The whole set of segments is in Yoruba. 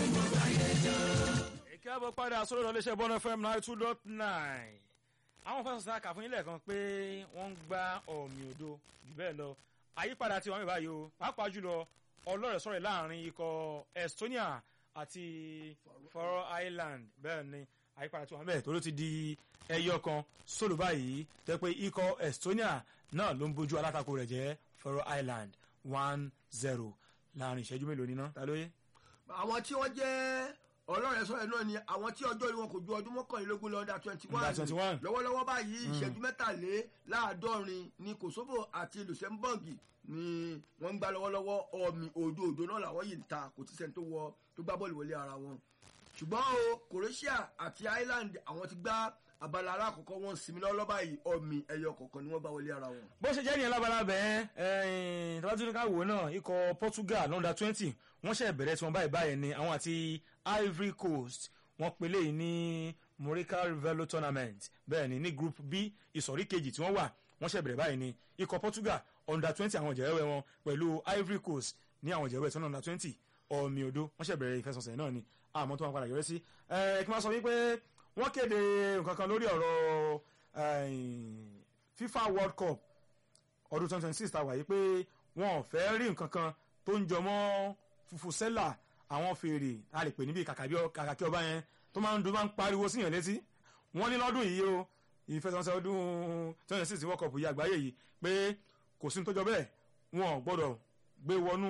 káàbọ̀ padà sórí ọ̀dọ̀ iléeṣẹ́ bọ́nà fm nine two dot nine àwọn fẹsẹ̀ sáà kà fún yín lẹ́ẹ̀kan pé wọ́n ń gbá ọ̀mì òdo jù bẹ́ẹ̀ lọ àyípadà tí wọ́n mi báyìí o pàápàá jùlọ ọlọ́rẹ̀ sọ̀rọ̀ láàrin ikọ̀ Estonia àti Faroe Island bẹ́ẹ̀ ni àyípadà tí wọ́n bẹ̀ tó ló ti di ẹyọ kan sólù báyìí tẹ́ pé ikọ̀ Estonia náà ló ń bójú alátakò rẹ̀ jẹ́ Faroe Island one zero láàrin ìṣẹ́jú mélòó níná ta lóye. àwọn tí wọ́n jẹ́ ọlọ́rẹ̀ sọ̀rọ̀ náà ni àwọn tí ọjọ́ orí wọn kò ju ọdún mọ́kànlélógún lọ under twenty one Under 21. lọ́wọ́lọ́wọ́ báyìí ìṣẹ́jú mẹ́tàléláàádọ́rin ní Kosovo àti Luxembourg ni wọ́n ń gbá lọ́wọ́lọ́wọ́ ọ̀mì òdo òdo náà làwọn yìí ń ta kò tí sẹ́ni tó wọ tó gbá bọ́ọ̀lù wọlé ara wọn ṣùgbọ́n o Croatia àti Ireland àwọn ti gbá abala alákọ̀ọ́kọ́ wọn sinmi lọ́wọ́lọ́wọ́ báyìí ọ̀mì ẹyọ kọ̀ọ̀kan ni wọ́n gbá wọlé ara wọn. bó ṣe jẹ́ nìyẹn lábalábẹ́ ẹ̀ẹ́n tọ́látúndínká wò náà ikọ̀ Portugal lọ́ndà twenty wọ́n ṣẹ̀ bẹ̀rẹ̀ tí wọ́n báyìí báyìí ni àwọn àti Ivory Coast wọ́n pelé yìí ní Morica Rivelo tournament bẹ́ẹ̀ ni ní group B ìsọ̀rí kejì tí wọ́n wà wọ́n ṣẹ̀ bẹ̀rẹ̀ báyìí ni ikọ̀ Portugal under twenty àwọn jẹ̀wẹ́ wọn pẹ̀lú Ivory Coast ní àwọn jẹ̀wẹ́ tí wọ́n under twenty ọ̀mì odò wọ́n ṣẹ̀ bẹ̀rẹ̀ ìfẹsọ̀sẹ̀ náà ni àmọ́ tó wọn padà yọrí sí ẹ̀ kí wọ́n sọ wípé wọ́n kéde nǹkan kan lórí ọ̀rọ̀ FIFA World Cup ọdún twenty twenty six ta wà yìí pé wọn ò fẹ́ rí nǹkan kan tó ń jọmọ́ fùfùsẹ́là àwọn fèrè a lè pè níbi kàkàkí ọba yẹn tó máa ń dún máa ń pariwo síyàn létí wọ́n ní lọ́dún yìí o ìfẹsẹ̀wọnsẹ̀ ọdún twenty twenty six World Cup yìí àgbáyé yìí pé kò sí ní tó jọ bẹ́ẹ̀ wọn ò gbọ́dọ̀ gbé wọnú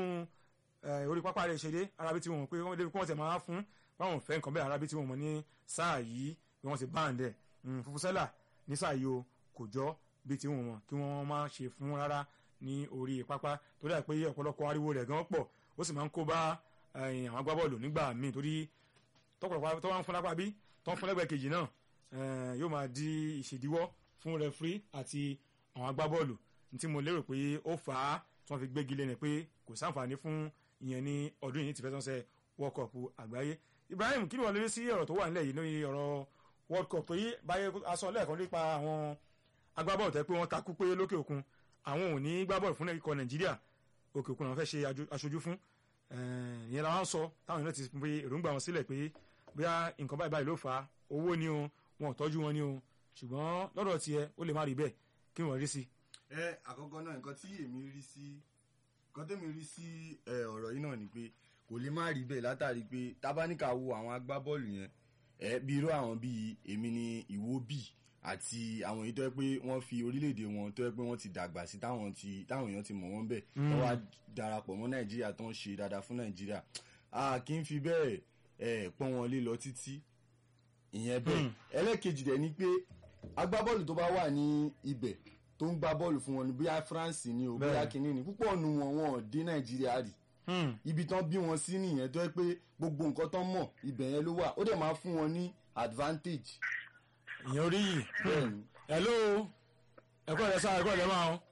orí pápá rẹ̀ ṣeré arábí tí wọn pé wọ́n débi kí wọ́n ti máa fún báwọn fẹ́ nǹkan bẹ́ẹ̀ arábí tí wọn mọ̀ ní sáà yìí bí wọ́n ti báǹdẹ̀ fùfùsẹ́là ní sáà yìí o kò jọ bí tí wọn mọ̀ kí wọ́n má ṣe fún rárá ní orí pápá torí àpé ọ̀pọ̀lọpọ̀ ariwo rẹ̀ gan pọ̀ ó sì máa ń kó bá àwọn agbábọ́ọ̀lù nígbà míì torí tọ́pọ̀lọpọ̀ tó wá ń fún lápá bí tó ń fún lẹ́gbẹ̀ẹ́ kejì náà yóò máa di ìṣèdíwọ́ fún rẹfúrí àti àwọn agbábọ́ọ̀lù tí mo lérò pé ó fà á tí wọ́n fi gbégi lẹ́nu pé kò sáǹfààní fún ìyẹn ní ọdún yìí ti fẹ́ sọ́sẹ̀ World Cup àgbáyé Ibrahim kí ni wọ́n lè rí sí ọ̀rọ̀ tó wà nílẹ̀ yìí lórí ọ̀rọ̀ World Cup tó yí báyé aṣọ lẹ́ẹ̀kan nípa àwọn agbábọ́ọ̀lù tẹ́ pé wọ́n takú pé lókè òkun àwọn ò ní gbábọ́ọ̀lù fún ikọ̀ Nàìjíríà òkè òkun àwọn fẹ́ ṣe aṣojú fún ìyẹn làwọn sọ táwọn èèyàn ti pe èròǹgbà wọn sílẹ̀ pé bóyá nǹkan báyìí báyìí ló fà á owó ni o wọn ò tọ́jú wọn ni o ṣùgbọ́n lọ́dọ̀ tiẹ̀ ó lè má rí bẹ́ẹ̀ kí wọ́n rí sí. ẹ àkọ́kọ́ náà nǹkan tí èmi rí sí nǹkan tẹ́mi rí sí ọ̀rọ̀ yìí náà ni pé kò lè má rí bẹ́ẹ̀ látàrí pé tábánikà wo àwọn agbábọ́ọ̀lù yẹn ẹ bí irú àwọn bíi èmi ni Ìwóbì àti àwọn èyí tó yẹ pé wọ́n fi orílẹ̀-èdè wọn tó yẹ pé wọ́n ti dàgbà sí táwọn ti táwọn èèyàn ti mọ̀ wọ́n bẹ̀ tó wá darapọ̀ mọ́ Nàìjíríà tó ń ṣe dáadáa fún Nàìjíríà a kì í fi bẹ́ẹ̀ ẹ̀ pọ́n wọn lé lọ títí ìyẹn bẹ́ẹ̀ ẹlẹ́kejì dẹ̀ ni pé agbábọ́ọ̀lù tó bá wà ní ibẹ̀ tó ń gbá bọ́ọ̀lù fún wọn ní bóyá France ni o bóyá kínní ni púpọ̀ nu wọn wọn ò dé Nàìjíríà rí ibi tán bí wọn sí nìyẹn tó yẹ pé gbogbo nǹkan tán mọ̀ ibẹ̀ yẹn ló wà ó dẹ̀ máa fún wọn ní advantage. ìyẹn orí yìí bẹ́ẹ̀ni hello ẹ̀kọ́ rẹ̀ sáà ẹ̀kọ́ rẹ̀ máa ń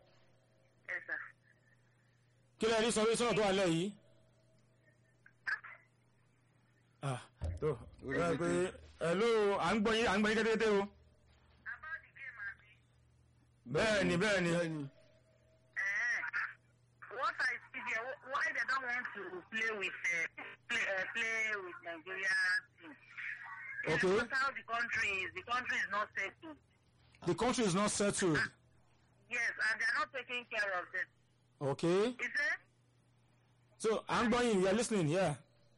kí lẹ́yìn ní sọ̀rọ̀ sọ̀rọ̀ tó wà lẹ́yìn ah tó ẹ pé hello à ń gbọ́ yín à ń gbọ́ yín kétékété o bẹ́ẹ̀ni bẹ́ẹ̀ni what I see there, why they don't want to play with uh, play, uh, play with Nigeria team? It's Okay. because how the country is. The country is not settled. the country is not settled Yes, and they are not taking care of them. okay Is it? so à ń gbọ́ yín we are listening yeah.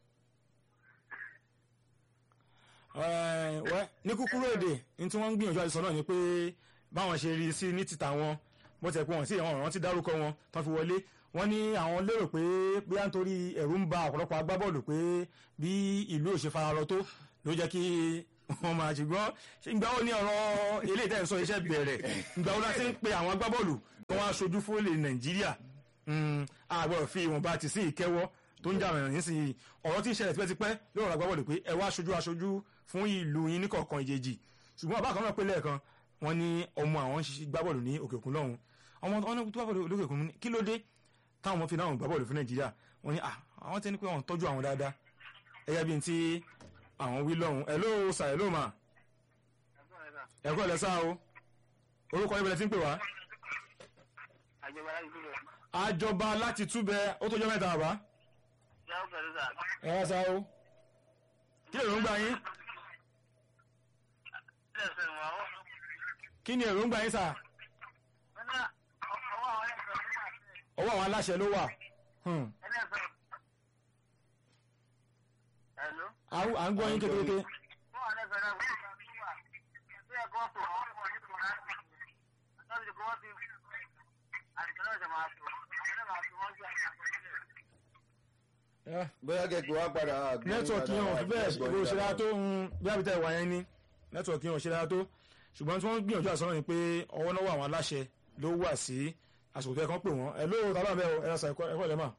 Ẹ, wẹ́, ní kúkúrú èdè ní tí wọ́n ń gbìyànjú àti sọ náà ni pé báwọn ṣe rí sí ní títà wọn bó ti ẹ̀ pé wọ́n sí àwọn ọ̀ràn ti dárúkọ wọn tán fi wọlé wọ́n ní àwọn lérò pé bóyá nítorí ẹ̀rù ń ba ọ̀pọ̀lọpọ̀ agbábọ́ọ̀lù pé bí ìlú ò ṣe fararọ tó ló jẹ́ kí wọ́n máa ṣùgbọ́n ṣé ìgbà wo ni ọ̀rọ̀ ilé ìtẹ́ ìsọ iṣẹ́ bẹ̀rẹ̀ ìgbà wo la ti ń pe àwọn agbábọ́ọ̀lù kí wọ́n aṣojú fún ilẹ̀ Nàìjíríà àgbọ̀rọ̀ fi ìwọ̀nba ti sí ìkẹ́wọ́ tó ń jà rìn nísìnyí ọ̀rọ̀ tí ń ṣẹlẹ̀ tipẹ́tipẹ́ lórí ọ̀rọ̀ agbábọ́ọ̀lù pé ẹ wá aṣojú aṣojú fún ìlú yín ní kọ̀ọ̀kan ìjejì ṣùgbọ́n àbá kan náà pé lẹ́ẹ̀kan wọ́n ní ọmọ àwọn ń ṣiṣẹ́ gbábọ́ọ̀lù ní òkè òkun lọ́hùn ọmọ wọn ní gbábọ́ọ̀lù lókè òkun kí ló dé táwọn ọmọ fi náà gbábọ́ọ̀lù fún Nàìjíríà wọ́n ní à àwọn tẹ́ ní pé wọ́n tọ́jú àwọn dáadáa ẹ̀yà bíi ti àwọn wí lọ́hùn ẹ̀ ló sà ẹ̀ ló mà ẹ̀kọ́ ẹ̀ lẹ́sà o orúkọ ibẹ̀ tí ń pè wá àjọba láti túbẹ̀ ó tó jẹ́ mẹ́ta àbá ẹ̀ wá sá o kí ni èròǹgbà yín kí ni èròǹgbà yín sà ọwọ́ àwọn aláṣẹ ló wà Hmm. Hello? à ń- à ń gbọ́ yín kékeré bóyá kẹ̀kẹ́ wá padà. gbọ́ nẹ́tíwọ̀kì yẹn ò fi bẹ́ẹ̀ ìbò òṣèré tó ń bí àbítẹ̀ wà yẹn ní nẹ́tíwọ̀kì yẹn ò ṣe dára tó ṣùgbọ́n tí wọ́n gbìyànjú àsọ̀rọ̀ ni pé ọwọ́ náà wà àwọn aláṣẹ ló wà sí àsìkò tó yẹ kán pè wọ́n ẹ lóò tábà bẹ́ẹ̀ ẹ rasa ẹ̀kọ́ ẹ̀kọ́ lẹ́mà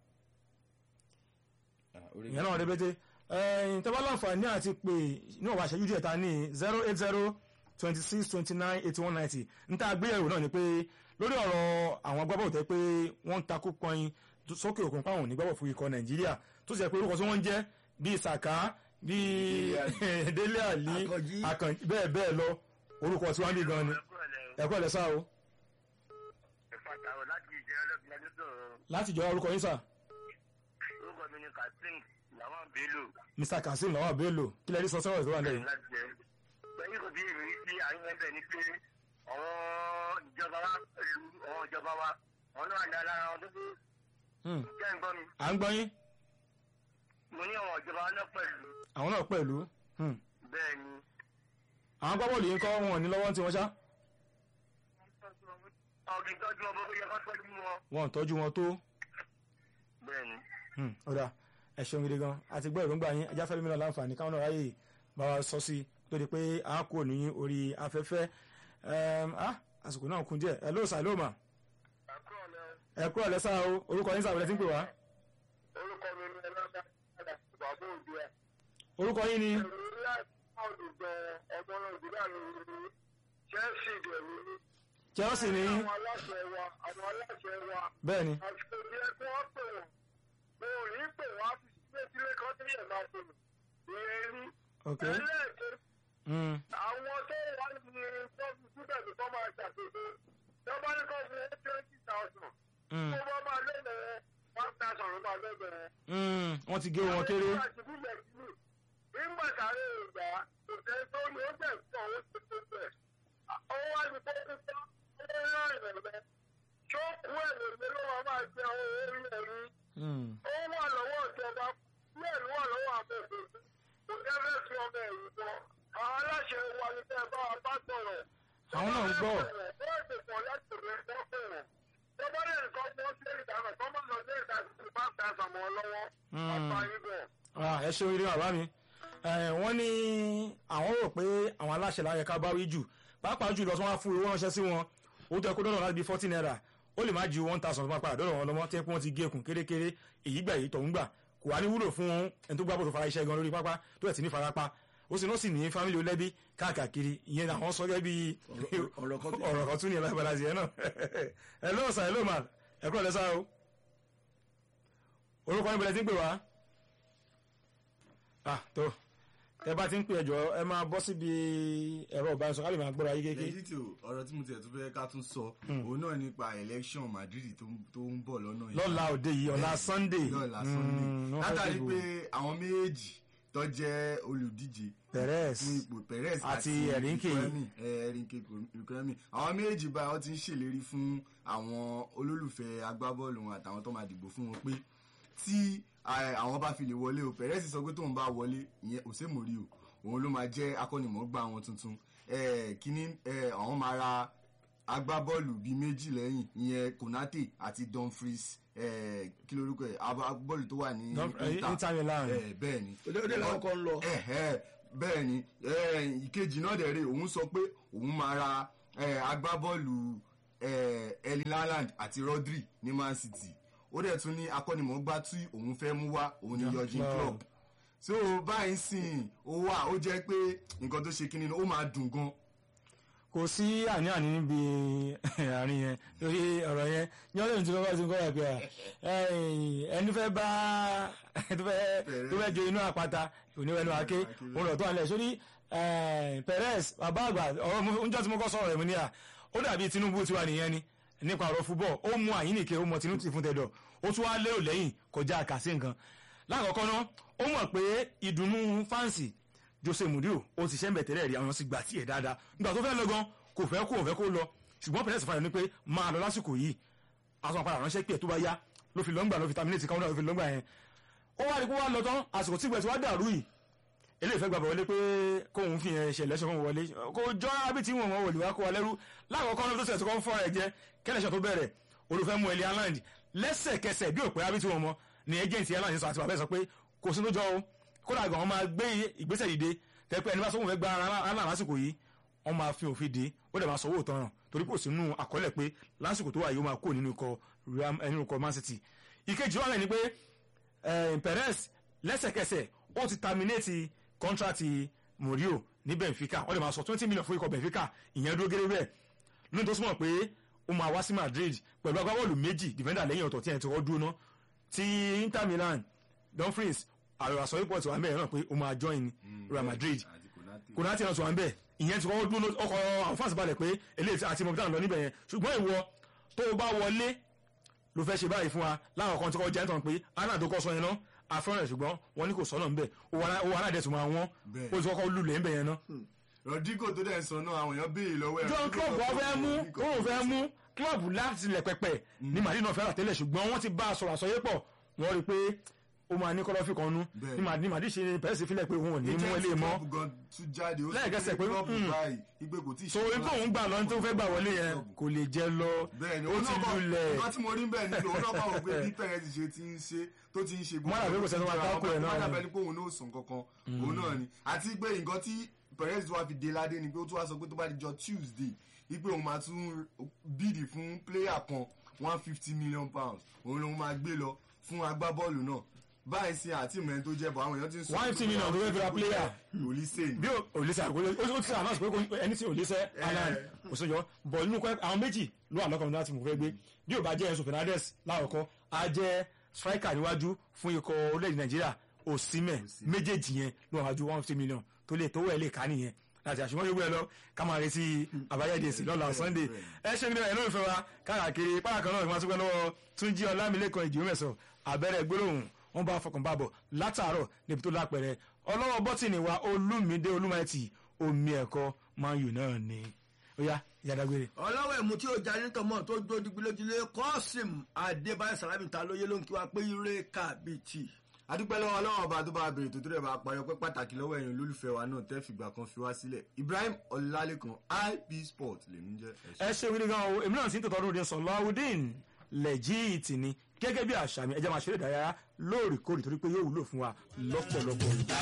ìyẹn náà rébété ẹ̀yìn tẹ́wọ́ láǹfààní àti pé náà wà ṣẹ́jú díẹ̀ ta ní zero eight zero twenty six twenty nine eighty one ninety n ta gbéyẹ̀wò náà ni pé lórí ọ̀rọ̀ àwọn agbábọ̀ tẹ́ pé wọ́n ń takú pọnyin sókè òkun páwọn onígbàbọ̀ fún ikọ̀ nàìjíríà tó sì jẹ́ pé orúkọ tí wọ́n ń jẹ́ bíi saka bíi délé àlí Àkànjí. àkànjí bẹ́ẹ̀ bẹ́ẹ̀ lọ orúkọ tí wọ́n ń bí gan ni ẹ̀kọ́ ẹ̀ lẹ́sà o láti jọ orúkọ yín sà orúkọ mi ni kasim làwọn bello mr kasim lawal bello kí lẹ́ẹ̀rí sọ sọ́rọ̀ tó wà lẹ́yìn. láti jẹ pẹ̀lú kò bí èmi rí sí àyín ẹ̀bẹ̀ ni pé àwọn ìjọba wa pẹ̀lú àwọn ìjọba wa àwọn náà ní alára wọn tó tó Hmm. jẹ́ ń gbọ́ mi à ń gbọ́ yín mo ní àwọn ìjọba wa náà pẹ̀lú àwọn náà pẹ̀lú Hmm. bẹ́ẹ̀ ni àwọn agbábọ́ọ̀lù yìí ń kọ́ wọn ní lọ́wọ́ tí wọ́n ṣá àwọn kì í tọ́jú ọmọ bó yẹ kó tọ́jú wọn wọn ò tọ́jú wọn tó bẹ́ẹ̀ ni. Hmm. ọ̀dà ẹ ṣeun gidi gan àti gbọ́ èròǹgbà yín ajá fẹ́mi náà láǹfààní káwọn náà ráyè bá wa sọ sí tó di pé a kò ní orí afẹ́fẹ́ Ẹm, ah, àsìkò náà kún díẹ̀ ẹ ló sà ló mà ẹ kúrò lẹ́sà o orúkọ yín sàbẹ̀lẹ̀ tí ń pè wá orúkọ mi ni ẹlọ́dà bàbá òjò ẹ̀. orúkọ yín ni ẹ̀rù láti olùgbọ́ ọmọ nàìjíríà lórí chelsea dẹ̀rù ní. Chelsea ní àwọn aláṣẹ wa àwọn aláṣẹ wa bẹ́ẹ̀ ni àsìkò tí ẹ kí wọ́n pè wọ́n mo ò ní pè wọ́n á fi sílé sílé kan tí yẹn máa pè mí. ìyẹn rí. ok ẹlẹ́ẹ̀kẹ́ Hmm. àwọn tó wà ní sọ́ọ̀bù síbẹ̀ ní kọ́ máa ṣàkóso tó bá ní kọ́ fún ẹ twenty thousand Hmm. tó bá máa lẹ́gbẹ̀ẹ́ one thousand ló máa lẹ́gbẹ̀ẹ́. Hmm. wọ́n ti gé wọn kéré nígbà sáré ìgbà kò tẹ́ sórí ó bẹ̀ fún owó tó tó bẹ̀. ó wá ní kó tó tán ó rán ìrẹ̀lẹ̀ tó kú ẹ̀rẹ̀lẹ̀ ló máa máa jẹ owó orí ẹ̀rí. Hmm. ó wà lọ́wọ́ ìjọba bẹ́ẹ̀ ló wà lọ́wọ́ àbẹ̀fẹ̀ kò jẹ́ fẹ́ fi ọmọ ẹ̀rù bọ́. àwọn aláṣẹ wa ni tẹ́ bá wa bá sọ̀rọ̀. àwọn náà ń gbọ́ ó ètò pọ̀ láti rẹ̀ dọ́kùnrin. tó bá lè nǹkan fún ọ́ sí ìdáná tó má lọ sí ìdáná tó bá ta sàmọ́ lọ́wọ́. Hmm. àbáyé bẹ̀. Ah, ẹ ṣe oríire bàbá mi Eh, wọ́n ní àwọn rò pé àwọn aláṣẹ láyẹ ká bá wí jù pàápàá jù lọ tí wọ́n á fún owó ránṣẹ́ sí wọn ó tẹ́ kó dọ́nà láti bí fourteen naira ó lè má ju one thousand tó máa padà dọ́nà wọn lọ́mọ tí wọ́n ti gé ekùn kérékéré èyí gbà èyí tọ̀hún gbà kò wá ní wúlò fún ẹni tó gbàgbọ́ tó fara iṣẹ́ gan lórí pápá tó ẹ̀ sì ní farapa ó sì náà sì ní fámìlì olẹ́bí káàkiri ìyẹn àwọn sọ gẹ́gẹ́ bí ọ̀rọ̀ kan tó- ọ̀rọ̀ kan tún ní ẹ̀ lágbàdá sí ẹ náà ẹ lóò sàn ẹ lóò mà ẹ kúrò lẹ́sà o orúkọ yín bẹ̀rẹ̀ tí ń pè wá ah tó ẹ bá ti ń pè ẹjọ ẹ máa bọ́ síbi ẹ̀rọ ìbánisọ̀rọ̀ ká lè máa gbọ́ra yí kéèké lẹ́yìn tí o ọ̀rọ̀ tí mo tiẹ̀ tún fẹ́ ká tún sọ òun náà nípa election Madrid tó ń- tó ń bọ̀ lọ́nà yìí lọ́la òde yìí ọ̀la Bẹ́ẹ̀ni, Sunday lọ́la Mm, Sunday wọ́n fẹ́ látàrí dìbò. pé àwọn méjèèjì tó jẹ́ olùdíje Perez fún ipò Perez àti àti Erinke. Ikremi, eh, Erinke Ikremi àwọn méjèèjì báyìí wọ́n ti ń ṣèlérí fún àwọn olólùfẹ́ agbábọ́ọ̀lù wọn àtàwọn tó máa dìbò fún wọn pé tí eh, àwọn bá fi lè wọlé o Perez sọ pé tóun bá wọlé ìyẹn òsèmórí o òun ló máa jẹ́ akọ́nimọ̀ọ́gbà wọn tuntun Eh, kíní eh, àwọn máa ra agbábọ́ọ̀lù bíi méjì lẹ́yìn ìyẹn Konate àti Dumfries eh, kí lorúkọ ẹ̀ agbábọ́ọ̀lù tó wà ní Dum- eh, Inter Milan. Eh, bẹ́ẹ̀ ni òde òde làwọn kan ń lọ. ẹ̀hẹ́ bẹ́ẹ̀ ni eh, ìkejì náà dẹ̀ rè òun sọ pé òun máa ra eh, agbábọ́ọ̀lù eh, Erling Haaland àti Rodri ní Man City ó dẹ̀ tún ní akọ́nimọ̀ọ́gbá tí òun fẹ́ mú wá òun ní Jurgen Klopp. Klopp so báyìí sìn ó wà ó jẹ́ pé nǹkan tó ṣe kíni ó máa dùn gan kò sí àní-àní níbi àárín yẹn lórí ọ̀rọ̀ yẹn ní ọdún tí wọ́n bá ti ń kọ́ ẹ̀ pé à, ẹni fẹ́ bá tó fẹ́ tó fẹ́ jo inú àpáta oníwẹ̀nu àké òun lọ tó àlẹ́ sórí Perez bàbá àgbà ọ̀rọ̀ mo- oúnjẹ tí mo kọ́ sọ̀rọ̀ rẹ̀ mo ní à ó dàbí Tinubu tiwa nìyẹn ni nípa ọ̀rọ̀ fúbọ̀ ó mú àyínnìke ó mọ Tinubu ti fún tẹ̀dọ̀ ó tún wá lérò lẹ́yìn kọjá àkàsí nǹkan lákọ̀ọ́kọ́ náà ó mọ̀ pé ìdùnnú fáǹsì Jose Mourinho ó ti ṣe ń bẹ̀ tẹ́lẹ̀ rí àwọn sì gbà tí ẹ̀ dáadáa nígbà tó fẹ́ lọ gan kò fẹ́ kó fẹ́ kó lọ ṣùgbọ́n pẹ̀lẹ́sì fàyọ̀ ni pé máa lọ lásìkò yìí aṣọ àpàdà ránṣẹ́ pé ẹ̀ tó bá yá ló fi lọ́ngbà ló fi terminate káwọn náà ló fi lọ́ngbà yẹn ó wá rí kó wá lọ tán àsìkò tí ìgbẹ̀sì wá dàrú yìí eléyìí fẹ́ gbàgbọ́ wọlé pé kóun fi yẹn ṣẹlẹ̀ ṣe kóun wọlé kó jọ ábí tí wọn wọlé wá kó wa lẹ́rú lákọ̀ọ́kọ́ náà tó ṣẹ̀ tó kọ́ fọ́ ẹ̀ jẹ́ kẹ́lẹ́ṣẹ̀ tó bẹ̀rẹ̀ olùfẹ́ mú ẹlẹ́ airline lẹ́sẹ̀kẹsẹ̀ bí òpè ábí tí wọn mọ ni agent airline sọ àti bàbá ẹ̀ sọ pé kò sí lójọ́ o kódà gan wọn máa gbé ìgbésẹ̀ dìde tẹ́pẹ́ ẹni bá sọ wọn fẹ́ gba airline lásìkò yìí wọn máa fi òfin dé ó dẹ̀ máa sọ owó ìtanràn torí kò sínú àkọọ́lẹ̀ pé lásìkò tó wà yìí ó máa kó nínú ikọ̀ nínú ikọ̀ Man City ìkejì wà ní pé Perez lẹ́sẹ̀kẹsẹ̀ ó ti terminate kọ́ńtrátì Mourinho ní Benfica wọ́n lè máa sọ twenty million fún ikọ̀ Benfica ìyẹn dúró gẹ́gẹ́ bẹ́ẹ̀ nínú tó súnmọ́ pé ó máa wá sí Madrid pẹ̀lú agbábọ́ọ̀lù méjì defender lẹ́yìn ọ̀tọ̀ tí ẹ̀ ti kọ́ dúró ná ti Inter Milan Dumfries àròsọ report wà ń bẹ̀rẹ̀ náà pé ó máa join Real Madrid Konate náà tó wà ń bẹ̀ ìyẹn ti kọ́ dúró ọkọ̀ àwọn fans balẹ̀ pé eléyìí àti mọ̀bítà lọ níbẹ̀ yẹn ṣùgbọ́n ìwọ tó o bá wọlé ló fẹ́ ṣe báyìí fún wa láwọn kan tí kò jẹ́ tán pé anna tó kọ́ sọ yẹn náà afẹ́rẹ́ ṣùgbọ́n wọ́n ní kò sọ́nà ńbẹ̀ owó aládẹ́sùn máa wọ́n ó ti kọ́kọ́ lulẹ̀ ńbẹ̀ yẹn náà. Rodrigo tó dẹ̀ sọ náà àwọn èèyàn béèrè lọ́wọ́ ẹ̀. john club wọ́n fẹ́ mú òun fẹ́ mú club láti ilẹ̀ pẹpẹ ní Madrid náà fẹ́ rà tẹ́lẹ̀ ṣùgbọ́n wọ́n ti bá a sọ̀rọ̀ àsọyé pọ̀ wọ́n rí i pé ó máa ní kọ́lọ́fì kan nú ní Madrid Madrid ṣe pẹ̀lẹ́sì fílẹ̀ pé òun ò ní mú ilé mọ́ lẹ́ẹ̀kẹsẹ̀ pé so ikú òun gbà lọ tó fẹ́ gbà wọlé yẹn kò lè jẹ lọ ó ti lulẹ̀. ọkọ tí mo rí bẹ́ẹ̀ ni òun náà bá wọ pé bí pẹ̀rẹ́sì ṣe ti ń ṣe tó ti ń ṣe Wọ́n dàbí kò sẹ́ni wá dákú ẹ̀ náà wọ́n ni. dàbí ẹni pé òun náà sùn kankan òun náà ni àti pé nǹkan tí pẹ̀rẹ́sì wá fi dé ládé ni pé ó tún wá sọ pé tó bá di jọ Tuesday wípé òun máa tún bíìdì fún pléyà kan one fifty million pounds òun lòun máa gbé lọ fún agbábọ́ọ̀lù náà báyìí sí àti ìmọ̀ tó jẹ́ bọ̀ àwọn èèyàn ti ń sọ 150 million tó fẹ́ fi ra player. Olise ni bí olùsẹ àgbélé ó ti àná pé kò- ẹni tí olùsẹ alan òṣèjọ bọ nínú kọ àwọn méjì ló wà lọ́kàn láti mú fẹ́ gbé bí ò bá jẹ́ Enzo Fernandez láwọ̀kọ́ á jẹ́ striker níwájú fún ikọ̀ orílẹ̀-èdè Nàìjíríà Osimhen méjèèjì yẹn ló wà ju one fifty million tó lè tówó ẹ̀ lè ká nìyẹn láti àṣùwọ́n yóò gbé ẹ lọ ká máa retí àbájáde èsì lọ́la Sunday ẹ ṣe ní ẹ lórí ìfẹ́ wa káàkiri pàrọ̀ kan náà ìfọwọ́sí pẹ́ lọ́wọ́ Túnjí Ọlámilékan ìjìwé mẹ́sàn abẹ́rẹ́ gbólóhùn wọn bá fọkàn bàbọ̀ látàárọ̀ níbi tó lápẹ̀rẹ̀ ọlọ́wọ́ bọ́tìnì wa Olúmídé Olúmáìtì omi ẹ̀kọ́ Man U náà ni ó yá ìyàdágbére. ọlọ́wọ́ ẹ̀mú tí ó já ní tọmọ tó dó digbilójúlé kọ́sìm adébáyé sàlámì ta lóye ló ń kí wa pé ire kàbìtì. adúpẹ́ lọ́wọ́ ọlọ́wọ́ ọba tó bá bèrè tó tó rẹ̀ bá parí ọpẹ́ pàtàkì lọ́wọ́ ẹ̀yin olólùfẹ́ wa náà tẹ́ fìgbà kan fi wá sílẹ̀ Ibrahim Ọlálékan IP Sport lèmi ń jẹ́ ẹ ṣe wíri gan o èmi náà sì ń tòtọ́ ọdún Sọláwùdín lẹ́jìtì ni gẹ́gẹ́ bí àṣà mi ẹ jẹ́ máa ṣeré ìdárayá lóòrèkóòrè torí pé yóò wúlò fún wa lọ́pọ̀lọpọ̀.